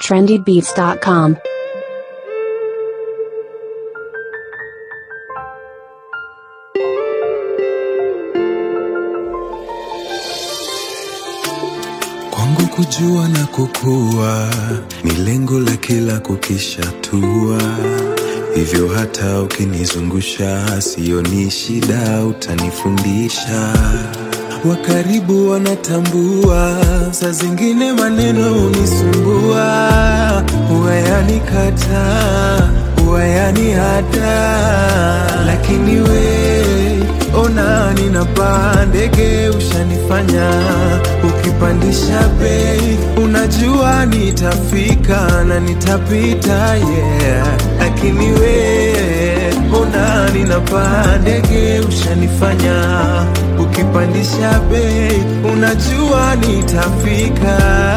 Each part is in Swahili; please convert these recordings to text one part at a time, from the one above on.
trendybeats.com. Kwangu kujua na kukua ni lengo la kila kukishatua, hivyo hata ukinizungusha sioni shida, utanifundisha. Wa karibu wanatambua, saa zingine maneno hunisumbua, huwa yanikata, huwa yanihata, lakini we ona ninapaa ndege, ushanifanya ukipandisha bei, unajua nitafika na nitapita, yeah. Lakini we ona ninapaa ndege, ushanifanya ukipandisha bei, unajua nitafika.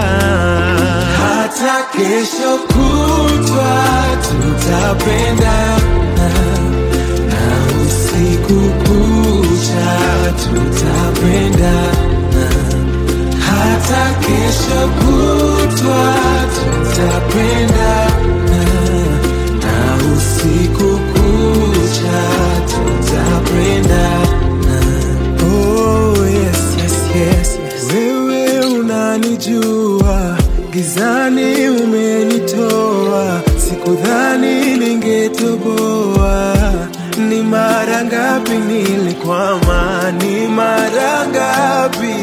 Hata kesho kutwa tutapendana na usiku kucha tutapendana, hata kesho kutwa tutapendana, na usiku kucha tutapendana. Oh, yes, yes, yes, yes. Wewe unanijua, gizani umenitoa, sikudhani ningetoboa. Ni mara ngapi nilikwama, ni mara ngapi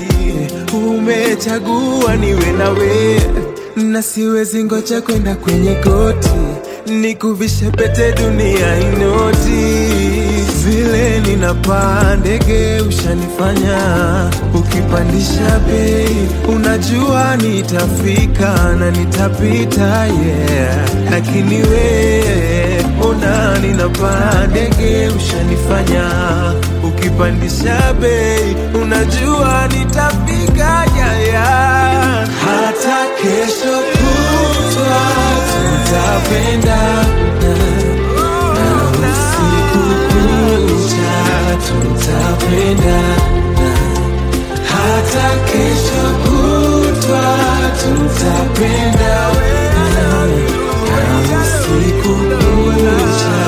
umechagua niwe nawe, na siwezi ngoja kwenda kwenye goti nikuvishe pete dunia inoti vile ninapaa ndege ushanifanya ukipandisha bei unajua nitafika na nitapita yeah lakini we ona ninapaa ndege ushanifanya ukipandisha bei unajua nitafika yeah, yeah. hata kesho kutwa tutapendana na usiku kucha tutapendana hata kesho kutwa tutapendana na usiku kucha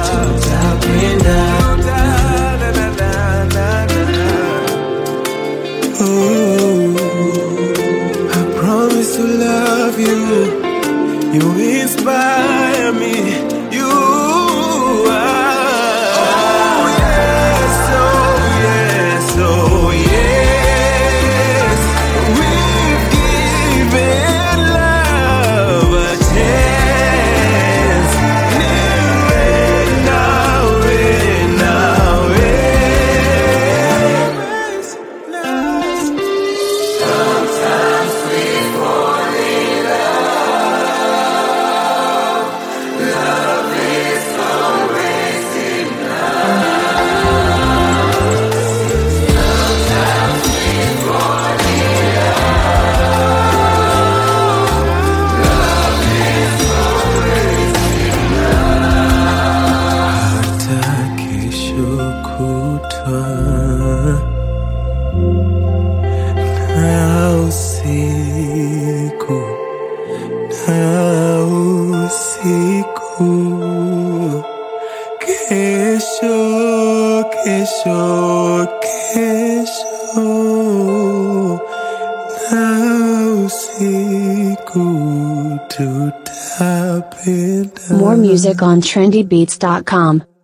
tutapendana oh, I promise to love you you inspire me. You are. Oh yes, oh yes, oh yes. We've given love a chance. Niwe nawe, nawe. hata kesho kutwa na usiku na usiku kesho kesho kesho na usiku tutapenda More music on trendybeats.com.